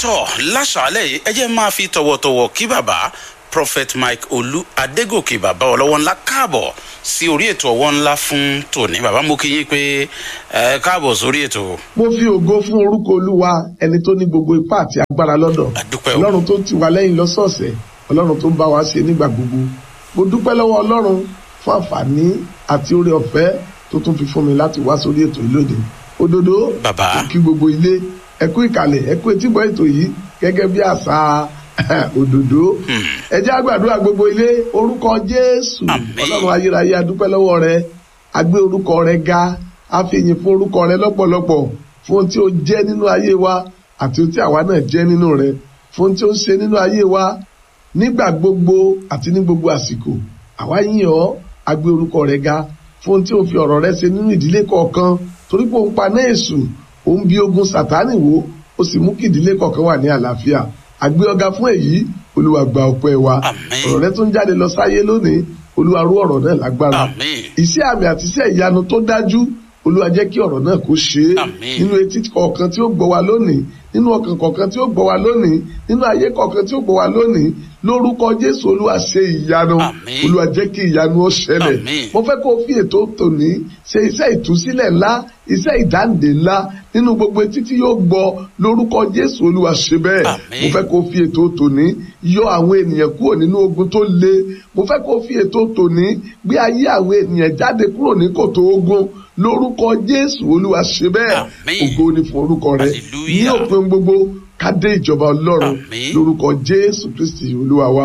tọ́ láṣàálẹ̀ yìí ẹ jẹ́ máa fi tọ̀wọ̀tọ̀wọ̀ kí bàbá prophet mike olú adégòkè bàbá ọlọ́wọ́ ńlá káàbọ̀ sí orí ètò ọwọ́ ńlá fún tòní bàbá mo kí yín pé ẹ káàbọ̀ sórí ètò. mo fi ògo fún orúkọ olúwa ẹni tó ní gbogbo ipá àti agbára lọ́dọ̀ àdúpẹ́ o ọlọ́run tó ti wà lẹ́yìn lọ́sọ̀ọ̀sẹ̀ ọlọ́run tó ń bá wa ṣe nígbà gbogbo mo dúpẹ́ lọ́wọ́ ọlọ́run fún àǹfààní àti oore ọ̀fẹ́ tó tún fi fún mi láti wá sórí ètò yìí lónìí òdodo Bàbá. kí gbogbo ilé ẹ kú ìkàlẹ̀ ẹ kú etígbọ́ ètò yìí gẹ́gẹ́ bí àṣà òdodo ẹ jẹ́ á gbàdúrà gbogbo ilé orúkọ jésù Àmín. ọlọ́run ayérayé adúpẹ́ lọ́wọ́ rẹ a gbé orúkọ rẹ ga a fi ìyìn fún orúkọ rẹ lọ́pọ̀lọpọ̀ fún ohun tí ó jẹ́ nínú ayé wa àti ohun tí àwa náà jẹ́ nínú rẹ fún ohun tí ó ń ṣe nínú ayé wa nígbà gbogbo àti ní gbogbo àsìkò àwa yìn ọ́ a gbé orúkọ rẹ ga fún ohun tí ó fi ọ̀rọ̀ rẹ ṣe nínú ìdílé kọ̀ọ̀kan torí pé òun paná èṣù òun bí ogun sàtánì wò ó sì mú kí ìdílé kọ̀ọ̀kan wà ní àlàáfíà àgbé ọ̀gá fún èyí olúwa gba ọpẹ́ wa Àmín. ọ̀rọ̀ rẹ tó ń jáde lọ sáyé lónìí olúwa rú ọ̀rọ̀ náà lágbára àmín iṣẹ́ àmì àti iṣẹ́ ìyanu tó dájú olúwa jẹ́ kí ọ̀rọ̀ náà kó ṣe é Àmín. nínú etí kọ̀ọ̀kan tí ó gbọ́ wa lónìí nínú ọkàn kọ̀ọ̀kan tí ó gbọ́ wa lónìí nínú ayé kọ̀ọ̀kan tí ó gbọ́ wa lónìí lórúkọ jésù olúwa ṣe ìyanu Àmín. olúwa jẹ́ kí ìyanu ó ṣẹlẹ̀ Àmín. mo fẹ́ kó o fi ètò tòní ṣe iṣẹ́ ìtúsílẹ̀ ńlá iṣẹ́ ìdáǹdè ńlá nínú gbogbo etí tí yóò gbọ́ lórúkọ jésù olúwa ṣe bẹ́ẹ̀ Àmín. mo fẹ́ kó o fi ètò tòní yọ àwọn ènìyàn kúrò nínú ogun tó le mo fẹ́ kó o fi ètò tòní gbé ayé àwọn ènìyàn jáde kúrò ní kòtò ogun lórúkọ jésù olúwa ṣe bẹ́ẹ̀ Àmín. ògo ni fún orúkọ rẹ Hallelujah. ní òpin gbogbo ká dé ìjọba ọlọ́run Àmín. lórúkọ jésù kristi olúwa wa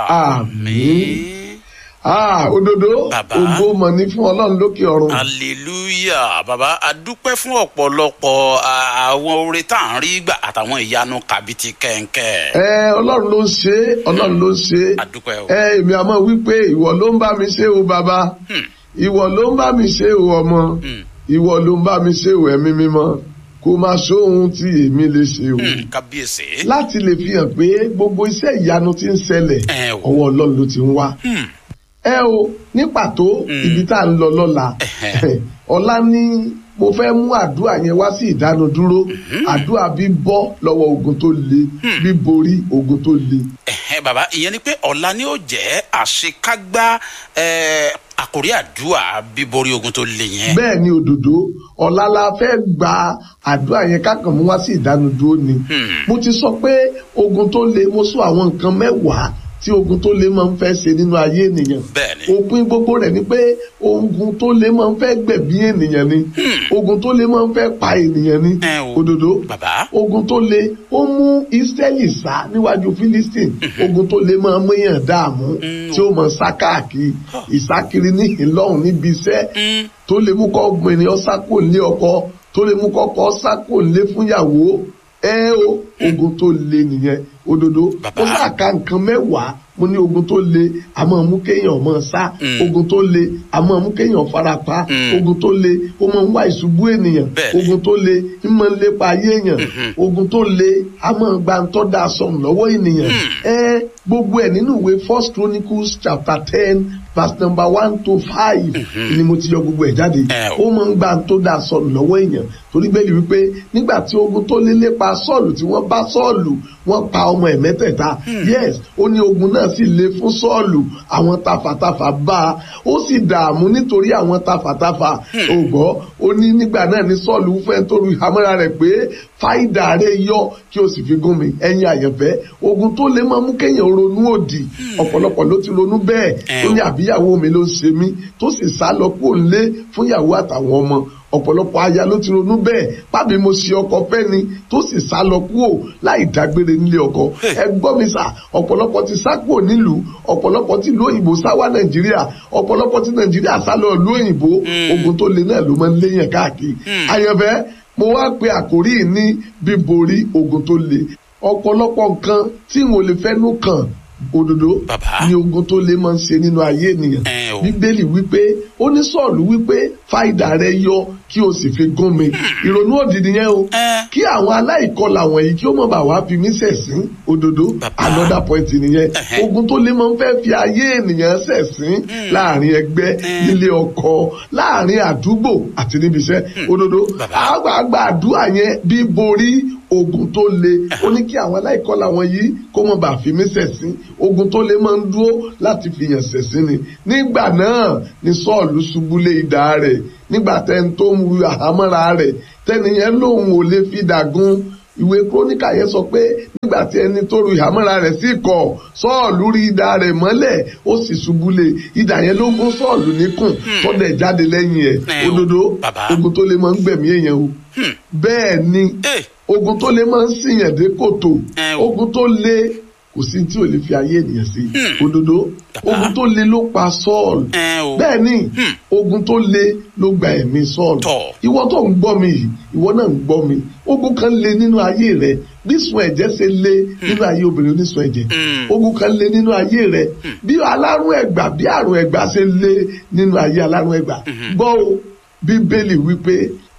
àmín ah òdodo Bàbá. ògo mọ̀ ní fún ọlọ́run lókè ọ̀run hallelujah bàbá adúpẹ́ fún ọ̀pọ̀lọpọ̀ à, àwọn oore tá à ń rí gbà àtàwọn ìyanu kàbìtì kẹ̀ǹkẹ̀ ẹ ọlọ́run ló ń ṣe é ọlọ́run ló ń ṣe é adúpẹ́ o ẹ èmi àmọ́ wípé ìwọ ló ń bá mi ṣe o bàbá Hmm. ìwọ ló ń bá mi ṣe o ọmọ Hmm. ìwọ ló ń bá mi ṣe o ẹ̀mí mímọ́ kó máa sóhun tí èmi lè ṣe o. Hmm, kábíyèsí láti lè fi hàn pé gbogbo iṣẹ́ ìyanu tí ń ṣẹlẹ̀ Ẹ o. ọwọ́ ọlọ́run ló ti ń wá. Hmm. ẹ o ní pàtó Mm. ibi tá à ń lọ lọ́la Ẹ̀hẹ́. ọ̀la ní mo fẹ́ mú àdúrà yẹn wá sí ìdánudúró àdúrà bíbọ́ lọ́wọ́ ogun tó le bíborí ogun tó le. Ẹ̀hẹ́, bàbá ìyẹn ni pé ọ̀la ni ó jẹ́ àṣekágbá eh, àkórí àdúrà bíborí ogun tó le yẹn bẹ́ẹ̀ ni òdòdó ọ̀la la fẹ́ gba àdúrà yẹn kákan mú wá sí ìdánudúró ni. Hmm. mo ti sọ pé ogun tó le mo sọ àwọn nǹkan mẹ́wàá tí ogun tó le máa ń fẹ́ ṣe nínú ayé ènìyàn. bẹ́ẹ̀ ni òpin gbogbo rẹ̀ ni pé ogun tó lé máa ń fẹ́ gbẹ̀bí ènìyàn ni ogun tó lé máa ń fẹ́ pa ènìyàn ni Ẹ o. òdodo bàbá ogun tó lé ó mú Ísírẹ́lì sá níwájú Philistine ogun tó lé máa ń méyàn dààmú Mm. tí ó máa sá káàkiri ìsákiri ní ìlọ́hùn níbi iṣẹ́ Hmm. tó lè mú kọ́ ọgbìnrin ọ̀sá kò lé ọkọ tó lè mú kọ́kọ́ ọ̀sá kò lé fúnyàwó ẹ o ogun tó le nìyẹn òdodo Bàbá. ó sá ka nǹkan mẹ́wàá mo ní ogun tó le a máa mú kéèyàn máa sá Mm. ogun tó le a máa mú kéèyàn farapa Mm. ogun tó le ó máa ń wá ìṣubú ènìyàn Bẹ́ẹ̀ni. ogun tó le ń máa ń lépa ayé èèyàn ogun tó le a máa gba ntọ́ da sọ̀rọ̀ lọ́wọ́ ènìyàn ẹ gbogbo ẹ̀ nínú ìwé first chronicles chapter ten verse number one to five ni mo ti yọ gbogbo ẹ̀ jáde Ẹ o. ó máa ń gba tó da sọ̀rọ̀ lọ́wọ́ èèyàn torí bẹ́ẹ̀ wípé nígbà tí ogun tó lé lépa sọ́ọ̀lù tí wọ́n bá sọ́ọ̀lù wọ́n pa ọmọ ẹ̀ mẹ́tẹ̀ẹ̀ta yes ó ní ogun náà sì le fún sọ́ọ̀lù àwọn tafàtafà bá a ó sì dààmú nítorí àwọn tafàtafà ó gbọ́ ó ní nígbà náà ní sọ́ọ̀lù fẹ́ tó ru ìhámọ́ra rẹ̀ pé fáìdà rẹ̀ yọ kí o sì fi gún mi ẹ̀yin àyànfẹ́ ogun tó lè máa mú kéèyàn ronú òdì ọ̀pọ̀lọpọ̀ ló ti ronú bẹ́ẹ̀ Ẹ tó o. ní àbíyàwó mi ló ń ṣe mí tó sì sá lọ kúrò nílé fún ìyàwó àtàwọn ọmọ ọ̀pọ̀lọpọ̀ aya ló ti ronú bẹ́ẹ̀ pábí mo ṣe ọkọ fẹ́ ni tó sì sá lọ kúrò láì dágbére nílé ọkọ ẹ gbọ́ mi sà ọ̀pọ̀lọpọ̀ ti sá kúrò nílùú ọ̀pọ̀lọpọ̀ ti ìlú òyìnbó sá wá nàìjíríà ọ̀pọ̀lọpọ̀ ti nàìjíríà sá lọ ìlú òyìnbó ogun tó le náà ló máa ń léyàn káàkiri àyànfẹ́ mo wá pe àkórí yìí ní bíborí ogun tó le ọ̀pọ̀lọpọ̀ nǹkan tí n ò lè fẹ́nu kàn òdodo Bàbá. ni ogun tó le máa ń ṣe nínú ayé ènìyàn Ẹ o. bíbélì wípé ó ní sọ́ọ̀lù wípé fáìdà rẹ yọ kí o sì fi gún mi ìrònú òdì nìyẹn o Ẹ. kí àwọn aláìkọlà wọ̀nyí kí ó mọ̀ bá wá fi mí ṣẹ̀sín òdodo Bàbá. another point nìyẹn Ẹhẹ́. ogun tó lè máa ń fẹ́ fi ayé ènìyàn ṣẹ̀sín láàrin ẹgbẹ́ Mm. nílé ọkọ láàrin àdúgbò àti níbi iṣẹ́ òdodo Bàbá. àgbààgbà àdúrà yẹn bí borí ogun tó le ó ní kí àwọn aláìkọlà wọn yìí kó mọ̀ bá fi mí ṣẹ̀sín ogun tó le máa ń dúró láti fi yàn ṣẹ̀sín ni nígbà náà ni sọ́ọ̀lù ṣubú lé idà rẹ̀ nígbà tẹ́ni tó ń wu àhámọ́ra rẹ̀ tẹ́ni yẹn lòun ò lè fi dàgún ìwé kúrónìkà yẹn sọ pé nígbà tí ẹni tó ru ìhámọ́ra rẹ̀ sí kọ̀ sọ́ọ̀lù rí idà rẹ̀ mọ́lẹ̀ ó sì ṣubú lé idà yẹn ló gún sọ́ọ̀lù níkùn tọ́dẹ̀ jáde lẹ́yìn ẹ̀ Ẹ o, òdodo bàbá. ogun tó lè máa ń gbẹ̀mí èèyàn o bẹ́ẹ̀ ni Eh, ogun tó lè máa ń sìyàn dé kòtò Ẹ o. ogun tó lè kò sí tí ò lè fi ayé ènìyàn sí òdodo Bàbá. ogun tó le ló pa Sọ́ọ̀lù ẹ o. bẹ́ẹ̀ ni Hmm. ogun tó le ló gba ẹ̀mí Sọ́ọ̀lù Tọ̀. ìwọ tó ń gbọ́ mi yìí ìwọ náà ń gbọ́ mi ogun kan le nínú ayé rẹ bí sun ẹ̀jẹ̀ ṣe le nínú ayé obìnrin onísun ẹ̀jẹ̀ Hmm. ogun kan le nínú ayé rẹ bí alárùn ẹ̀gbà bí àrùn ẹ̀gbà ṣe le nínú ayé alárùn ẹ̀gbà gbọ́ o bíbélì wípé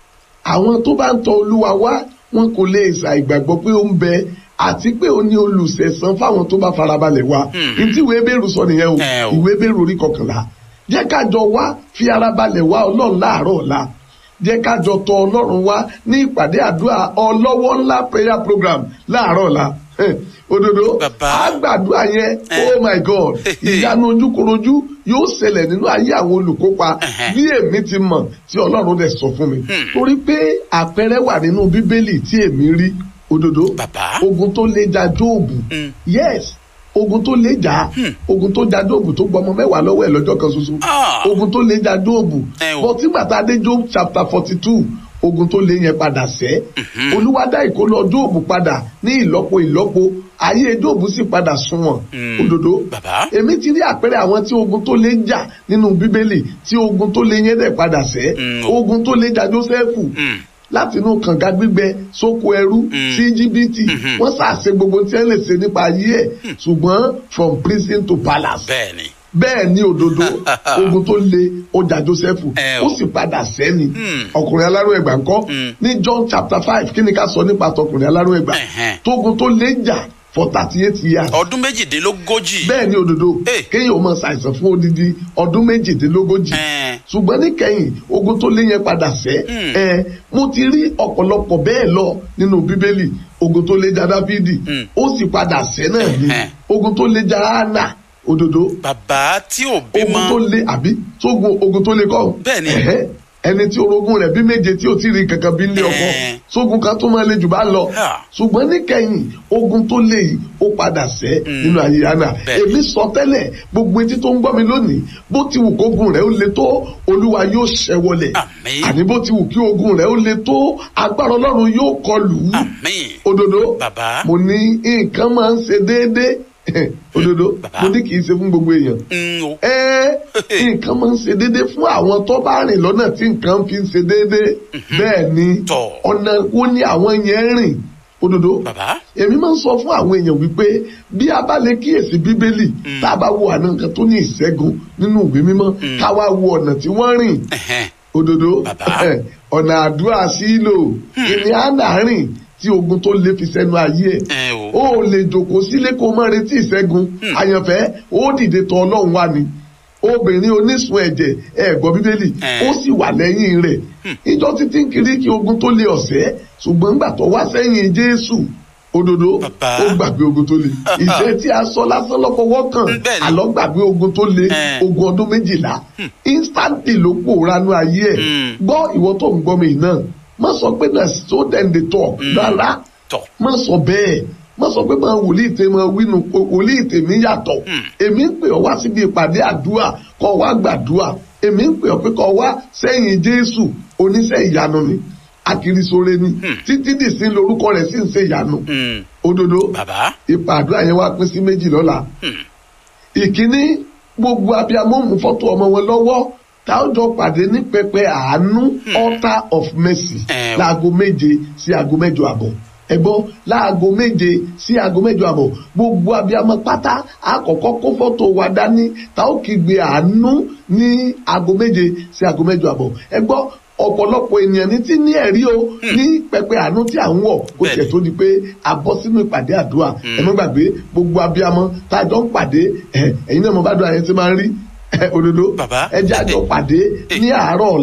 àwọn tó bá ń tọ olúwa wá wọn kò lè ṣàìgbàgbọ́ pé ó ń bẹ àti pé ó ní olùṣẹ̀san fáwọn tó bá farabalẹ̀ wá Hmm. ntí ìwé bẹ́ẹ̀rù sọ nìyẹn o Ẹ o. ìwé bẹ́ẹ̀rù orí kọkànlá jẹ́ ká jọ wá fi ara balẹ̀ wá ọlọ́run láàárọ̀ ọ̀la jẹ́ ká jọ tọ ọlọ́run wá ní ìpàdé àdúrà ọlọ́wọ́ ńlá prayer program láàárọ̀ ọ̀la Heh, òdodo Bàbá. àgbàdua yẹn Eh. oh my god ìyanu ojúkorojú yóò ṣẹlẹ̀ nínú ayé àwọn olùkópa Ẹhẹ́. bí èmi ti mọ̀ tí ọlọ́run dẹ̀ sọ fún mi Hmm. torí pé àpẹẹrẹ wà nínú bíbélì tí èmi rí òdodo Bàbá. ogun tó lè ja jóòbù Hmm. yes ogun tó lè jà Hmm. ogun tó ja jóòbù tó gbọmọ mẹ́wàá lọ́wọ́ ẹ̀ lọ́jọ́ kan ṣoṣo Ah. ogun tó lè ja jóòbù Ẹ o. bọ́ tí gbàtà dé job chapter forty two ogun tó lè yẹn padà sẹ́ olúwa dá ìkólọ jóòbù padà ní ìlọ́po ìlọ́po ayé jóòbù sì padà sunwọ̀n Hmm. òdodo Bàbá. èmi ti rí àpẹẹrẹ àwọn tí ogun tó lè jà nínú bíbélì tí ogun tó lè yẹn dẹ̀ padà sẹ́ Mm. ogun tó lè jà jósẹ́fù Hmm. láti inú kànga gbígbẹ sóko ẹrú Mm. sí jìbìtì Mhm. wọ́n ṣàṣe gbogbo tí ẹ lè ṣe nípa ayé ẹ̀ ṣùgbọ́n from prison to palace bẹ́ẹ̀ ni. bẹ́ẹ̀ ni òdodo ogun tó le ó jà Jósẹ́fù Ẹ o. ó sì padà sẹ́ni Hmm. ọkùnrin alárò ẹ̀gbà ńkọ́ Hmm. ní John chapter five kí ni ká sọ nípa tọkùnrin alárò ẹ̀gbà Ẹ̀hẹ́n. tógun tó lé jà for thirty eight years ọdún méjìdínlógójì. bẹ́ẹ̀ ni òdodo Hey. kéèyàn ó máa ṣàìsàn fún odidi ọdún méjìdínlógójì Ẹ̀ẹ́n. ṣùgbọ́n níkẹyìn ogun tó lé yẹn padà sẹ́ Hmm. ẹ mo ti rí ọ̀pọ̀lọpọ̀ bẹ́ẹ̀ lọ nínú bíbélì ogun tó lé jà dáfídì Hmm. ó sì padà sẹ́ náà ni Ẹ̀hẹ́n. ogun tó lé jà hánà òdodo bàbá tí ò ogun tó bímọ. lé àbí sógun ogun tó lé kọ́ Bẹ́ẹ̀ ni. Ẹ̀hẹ́. ẹni tí orogún rẹ̀ bí méje tí ò tí rí kankan bí nílé ọkọ Ẹ̀ẹ́. sógun kan tó máa le jù bá lọ Ha. ṣùgbọ́n níkẹyìn ogun tó lé yìí ó padà sẹ́ Mm. nínú ayé hánà Bẹ́ẹ̀ ni. èmi sọ tẹ́lẹ̀ gbogbo etí tó ń gbọ́ mi lónìí bó ti wù kógun rẹ̀ ó le tó olúwa yóò ṣẹ́ wọlẹ̀ Àmín. àní bó ti wù kí ogun rẹ̀ ó le tó agbára ọlọ́run yóò kọlù ú àmín. òdodo Bàbá. mo ní nǹkan máa ń ṣe déédéé òdodo Bàbá. mo ní kì í ṣe fún gbogbo èèyàn Mm, o. ẹ nǹkan máa ń ṣe déédéé fún àwọn tó bá rìn lọ́nà tí nǹkan fi ń ṣe déédéé bẹ́ẹ̀ ni Tọ̀. ọ̀nà wo ni àwọn yẹn rìn òdodo bàbá. èmi máa ń sọ fún àwọn èèyàn wípé bí a bá lè kíyèsí bíbélì tá a bá wo àna nǹkan tó ní ìṣẹ́gun nínú ìwé mímọ́ ká wá wo ọ̀nà tí wọ́n rìn Ẹ̀hẹ́n. òdodo Bàbá. ọ̀nà àdúrà sílò ìní àná rìn tí ogun tó lè fi sẹ́nu ayé ẹ̀ ẹ o. ó lè jòkó sílé kó má retí ìṣẹ́gun àyànfẹ́ ó dìde tọ̀ ọlọ́run wá ni obìnrin onísun ẹ̀jẹ̀ ẹ̀ gbọ́ bíbélì Eh. ó sì wà lẹ́yìn rẹ̀ ìjọ títí ń kiri kí ogun tó lè ọ̀sẹ́ ṣùgbọ́n ńgbà tó wá sẹ́yìn jésù òdodo Bàbá. ó gbàgbé ogun tó le ìṣe tí a sọ lásán lọ́fọwọ́ kàn Bẹ́ẹ̀ ni. àlọ́ gbàgbé ogun tó le Eh. ogun ọdún méjìlá instantly ló pòórá nú ayé ẹ̀ Hmm. gbọ́ ìwọ tó ń gbọ́ mi náà má sọ pé na so then they talk rárá tọ̀. má sọ bẹ́ẹ̀ má sọ pé máa wòlíì tè máa wínú wòlíì tèmi yàtọ̀ Hmm. èmi ń pè ọ́ wá síbi ìpàdé àdúrà kọ́ wá gbàdúrà èmi ń pè ọ́ pé kọ́ wá sẹ́yìn jésù oníṣẹ́ ìyanu ni akirisore ni títí dìsín lórúkọ rẹ̀ sì ń ṣe ìyanu Mm, òdodo bàbá. ipa àdúrà yẹn wá pín sí méjì lọ́la Hmm. ìkíní gbogbo abiyamọ mú fọ́tò ọmọ wọn lọ́wọ́ tá a jọ pàdé ní pẹpẹ àánú altar of mercy Eh, o. láago méje sí aago mẹ́jọ àbọ̀ ẹgbọ́n láago méje sí aago mẹ́jọ àbọ̀ gbogbo abiyamọ pátá àkọ́kọ́ kó fọ́tò wa dání tá ó kígbe àánú ní aago méje sí aago mẹ́jọ àbọ̀ ẹgbọ́n ọ̀pọ̀lọpọ̀ ènìyàn ní tí ní ẹ̀rí o ní pẹpẹ àánú tí à ń wọ̀ kó Bẹ́ẹ̀ni. tiẹ̀ tó di pé a bọ́ sínú ìpàdé àdúrà ẹ má gbàgbé gbogbo abiyamọ tá a jọ ń pàdé ẹ, ẹ̀yin náà mo bá dùn àyẹn tí máa ń rí ẹ, òdodo Bàbá. ẹ jẹ́ àjọ pàdé ní àárọ̀ ọ̀la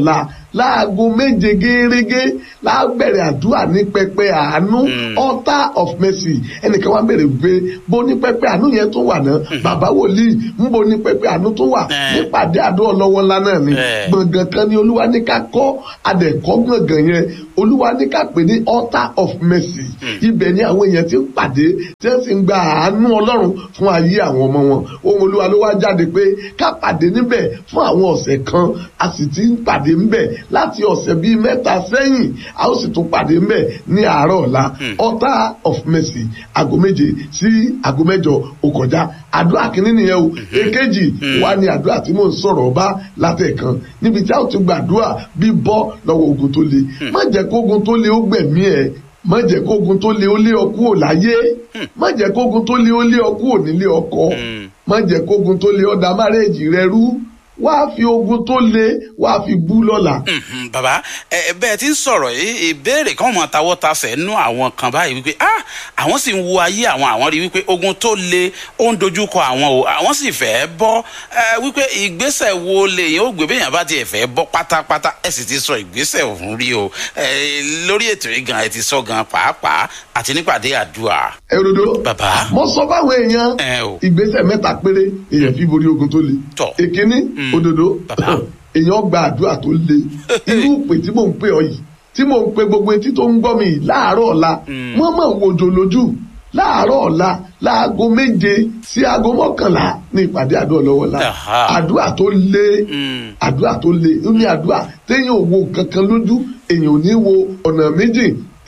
láago méje gẹ́gẹ́ lábẹ̀rẹ̀ àdúrà ní pẹpẹ àánú altar of mercy ẹnìkan wá bèrè pé bó ní pẹpẹ àánú yẹn tó wà náà bàbá wòlíì ń bo ní pẹpẹ àánú tó wà Eh. nípàdé àdúrà lọ́wọ́ ńlá náà ni Eh. gbọ̀ngàn kan ni olúwa ní ká kọ́ adẹ̀kọ́ gbọ̀ngàn yẹn olúwa ní ká pè ní altar of mercy ibẹ̀ ni àwọn èèyàn ti ń pàdé tí wọ́n sì ń gba àánú ọlọ́run fún ayé àwọn ọmọ wọn ohun olúwa ló wá jáde pé ká pàdé níbẹ̀ fún àwọn ọ̀sẹ̀ kan a sì ti ń pàdé níbẹ̀ láti ọ̀sẹ̀ bíi mẹ́ta sẹ́yìn a ó sì tún pàdé níbẹ̀ ní àárọ̀ ọ̀la altar of mercy aago méje sí aago mẹ́jọ ó kọjá àdúrà kìíní nìyẹn o èkejì wá ní àdúrà tí mò ń sọ̀rọ̀ ọba látẹ̀kan níbi tí a ó ti gbàdúrà bí bọ́ lọ́wọ́ ogun tó le má jẹ́ kó ogun tó le ó gbẹ̀mí ẹ̀ má jẹ́ kó ogun tó le ó lé ọ kúrò láyé má jẹ́ kó ogun tó le ó lé ọ kúrò nílé ọkọ má jẹ́ kó ogun tó le ó da márẹ́jì rẹ rú wá fi ogun tó le wá fi bú lọ́la. Mhm, bàbá ẹ ẹ, bẹ́ẹ̀ tí ń sọ̀rọ̀ yìí ìbéèrè kan mọ̀ tawọ́ tasẹ̀ nú àwọn kan báyìí wípé ah àwọn sì ń wo ayé àwọn àwọn rí wípé ogun tó le ó ń dojúkọ àwọn o àwọn sì fẹ́ bọ́ ẹ wípé ìgbésẹ̀ wo lèyìn ó gbé béèyàn bá tiẹ̀ fẹ́ bọ́ pátápátá ẹ sì ti sọ ìgbésẹ̀ òun rí o ẹ lórí ètò yìí gan ẹ ti sọ gan pàápàá àti nípàdé àdúrà Ẹ̀rọ̀dọ̀ Bàbá. mo sọ fáwọn èèyàn ẹ o ìgbésẹ̀ mẹ́ta péré èèyàn fi borí ogun tó le. Tọ̀. èkíní òdodo Bàbá. èèyàn gba àdúrà tó le irú ìpè tí mò ń pè ọ yìí tí mò ń pe gbogbo etí tó ń gbọ́ mi yìí láàárọ̀ ọ̀la wọ́n mọ̀ wòjò lójú láàárọ̀ ọ̀la láago méje sí aago mọ́kànlá ní ìpàdé àdúrà lọ́wọ́ la Aha. àdúrà tó le Mm. àdúrà tó le ó ní àdúrà téèyàn ò wo kankan lójú èèyàn ò ní wo ọ̀nà méjì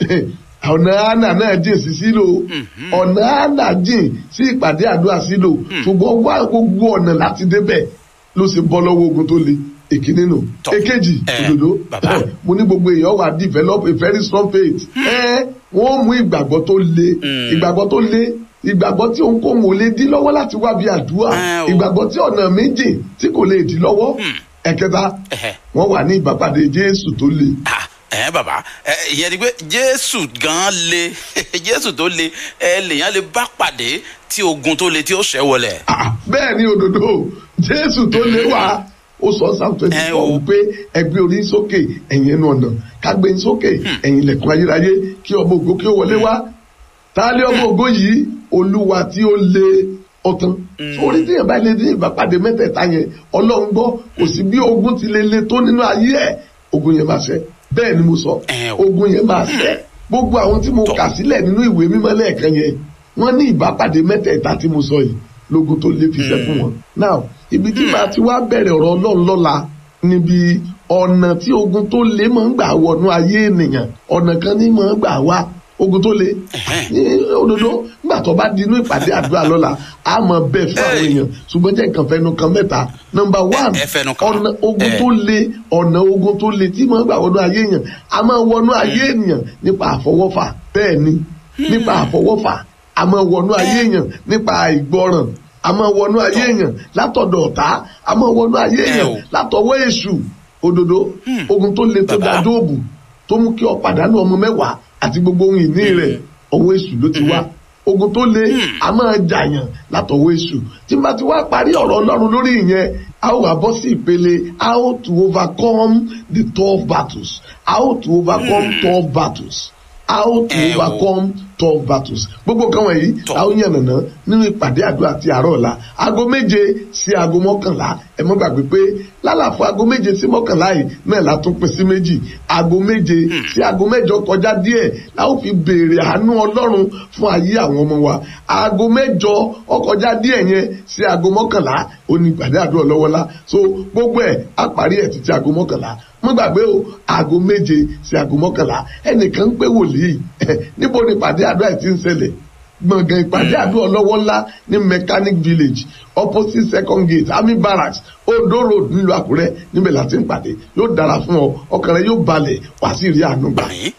ọ̀nà ànà náà jìn sí sílò ọ̀nà ànà jìn sí ìpàdé àdúrà sílò ṣùgbọ́n wá gbogbo ọ̀nà láti débẹ̀ ló ṣe bọ́ lọ́wọ́ ogun tó le èkíní nù Tọ́. èkejì Eh, òdòdó bàbá. mo ní gbogbo èèyàn wà develop a very strong faith ẹ wọ́n mú ìgbàgbọ́ tó le Mm. ìgbàgbọ́ tó le ìgbàgbọ́ tí òun kò mò lè dí lọ́wọ́ láti wá bí àdúrà Eh, o. ìgbàgbọ́ tí ọ̀nà méjì tí kò lè dí lọ́wọ́ ẹ̀kẹta Ẹ̀hẹ̀. wọ́n wà ní ìbápàdé jésù tó le ah ẹ bàbá ẹ ìyẹn ni pé jésù gan le jésù tó le ẹ lèèyàn lè bá pàdé tí ogun tó le tí ó ṣẹ́ wọlẹ̀. Ah, bẹ́ẹ̀ ni òdòdó jésù tó lé wa ó sọ sáà twenty Eh, four o. wípé ẹgbẹ́ orí sókè ẹ̀yìn ẹnu ọ̀nà kágbé sókè ẹ̀yìn ilẹ̀kùn ayérayé kí ọmọ ògo kí ó wọlé wá táálé ọmọ ògo yìí olúwa tí ó lé ọtán orí tí yẹn bá lè ní ìbápàdé mẹ́tẹ̀ẹ̀ta yẹn ọlọ́run gbọ́ kò sí bí ogun ti lè le tó nínú ayé ẹ̀ ogun yẹn máa ṣẹ bẹ́ẹ̀ ni mo sọ Eh, o. ogun yẹn máa ṣẹ gbogbo àwọn tí mo Tọ́. kà sílẹ̀ nínú ìwé mímọ́ lẹ́ẹ̀kan yẹn wọ́n ní ìbápàdé mẹ́tẹ̀ẹ̀ta tí mo sọ yìí lógun tó lé fi ṣẹ́ fún wọn. now ibi tí màá ti wá bẹ̀rẹ̀ ọ̀rọ̀ ọlọ́run lọ́la níbi ọ̀nà tí ogun tó lé máa ń gbà wọnú ayé ènìyàn ọ̀nà kan ní máa ń gbà wá ogun tó lé Ẹ̀hẹ́n. ní òdodo nígbà tó bá di inú ìpàdé àdúrà lọ́la a mọ̀ bẹ́ẹ̀ fún àwọn Hey. èèyàn ṣùgbọ́n jẹ́ nǹkan fẹ́nu kan mẹ́ta nọmba one ẹ fẹnu kan. ọ̀nà ogun Eh. tó le ọ̀nà ogun tó le tí máa ń gbà wọnú ayé èèyàn a máa wọnú ayé ènìyàn nípa àfọwọ́fà bẹ́ẹ̀ ni nípa àfọwọ́fà a máa wọnú ayé èèyàn nípa ìgbọràn a máa wọnú ayé èèyàn látọ̀dọ̀ ọ̀tá a máa wọnú ayé Eh èèyàn o. látọwọ́ èṣù òdodo ogun tó le tó Bàbá. da dóòbù tó mú kí ọ pàdánù ọmọ mẹ́wàá àti gbogbo ohun ìní rẹ̀ ọwọ́ èṣù ló ti wá ogun tó le a máa jàyàn látọwọ́ èṣù tí n bá ti wá parí ọ̀rọ̀ ọlọ́run lórí ìyẹn a ó wá bọ́ sí ìpele how to overcome the tough battles how to overcome tough battles how to Eh, o. overcome tough battles gbogbo nǹkan wọ̀nyí Tọ́. la ó yànnàná nínú ìpàdé àdúrà ti àárọ̀ ọ̀la aago méje sí aago mọ́kànlá ẹ mọ́ gbàgbé pé lálàfo aago méje sí mọ́kànlá yìí náà la tún pín sí méjì aago méje sí aago mẹ́jọ kọjá díẹ̀ la ó fi béèrè àánú ọlọ́run fún ayé àwọn ọmọ wa aago mẹ́jọ ọkọjá díẹ̀ yẹn sí aago mọ́kànlá ó ní ìpàdé àdúrà lọ́wọ́lá so gbogbo ẹ̀ á parí ẹ̀ títí aago mọ́kànlá mo gbàgbé o aago méje sí aago mọ́kànlá ẹnìkan ń pé wòlíì níbo ni ìpàdé àdúrà yìí ti ń ṣẹlẹ̀ gbọ̀ngàn ìpàdé àdúrà lọ́wọ́ ńlá ní mechanic village opposite second gate army barracks odo road nílùú àkúrẹ́ níbẹ̀ láti ń pàdé yóò dára fún ọ ọkàn rẹ yóò balẹ̀ wá sí ìrí àánú gbà. àmín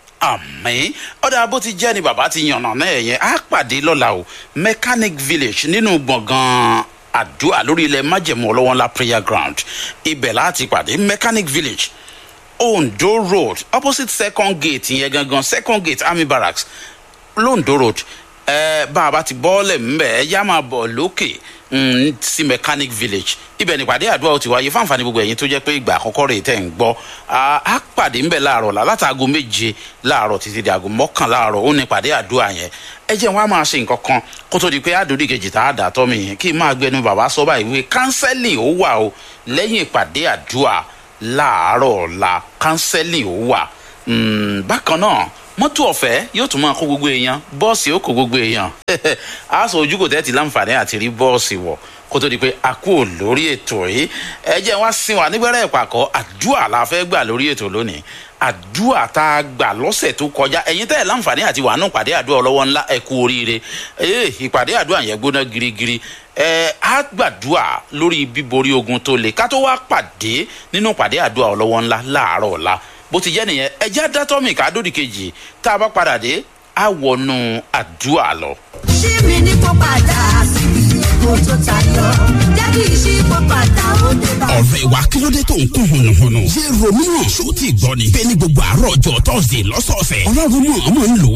àmín ọ̀dà bó ti jẹ́ ni bàbá ti yànnà náà yẹn á pàdé lọ́la o mechanic village nínú gbọ̀ngàn àdúrà lórí ilẹ̀ májẹ̀mú ọlọ́wọ́n ńlá prayer ground ibẹ̀ láti pàdé mechanic village ondo road opposite second gate yẹn gangan second gate army barracks londo road ẹ bá a bá ti bọ́ọ̀lẹ̀ ńbẹ̀ ẹ yá máa bọ̀ lókè mm, sí mechanic village ibẹ̀ nípàdé àdúrà ó ti wáyé fáǹfààní gbogbo ẹ̀yin tó jẹ́ pé ìgbà àkọ́kọ́ rẹ̀ tẹ̀ ń gbọ́ Ah, á pàdé ńbẹ̀ láàárọ̀ la látàgò méje láàárọ̀ títí di àgò mọ́kàn láàárọ̀ ó nípàdé àdúrà yẹn ẹ jẹ́ wọn á máa ṣe nǹkan kan kó tó di pé àdórí kejì tá a dà tọ́ mi yẹn kí n máa gbẹnu bàbá sọ báyìí wípé kánsẹ́lì ó wà o lẹ́yìn ìpàdé àdúrà láàárọ̀ ọ̀la kánsẹ́lì ó wà Mm, bákan náà mọ́tò ọ̀fẹ́ yóò tún máa kó gbogbo èèyàn bọ́ọ̀sì ó kó gbogbo èèyàn a sọ ojú kò tẹ́tí láǹfààní àti rí bọ́ọ̀sì wọ̀ kó tó di pé a kú ò lórí ètò yìí ẹ jẹ́ wá sí wa nígbẹ́rẹ́ ìpàkọ́ àdúrà la fẹ́ gbà lórí ètò lónìí àdúrà tá a gbà lọ́sẹ̀ tó kọjá ẹ̀yin tẹ́ ẹ̀ láǹfààní àti wàánù pàdé àdúrà ọlọ́wọ́ ńlá ẹ kú oríire ee ìpàdé àdúrà yẹn gbóná girigiri ẹ á gbàdúrà lórí bíborí ogun tó le ká tó wá pàdé nínú pàdé àdúrà ọlọ́wọ́ ńlá láàárọ̀ ọ̀la bó ti jẹ́ nìyẹn ẹjẹ́ dátọ́mì kádòdì kejì tá a bá padà dé á wọnú àdúrà lọ. ṣí mi ní kó padà síbi èkó tó tayọ jẹ́ kí n ṣí kó padà ó dé bá. ọ̀rẹ́ wa kí ló dé tó ń kún hùnùhùnù. ṣé romeo ṣó ti gbọ́ ni. bẹ́ẹ̀ ni gbogbo àárọ̀ ọjọ́ tọ́sídẹ̀ẹ́ lọ́sọ̀ọ̀sẹ̀. ọlọ́run mọ̀ ọmọ ń lò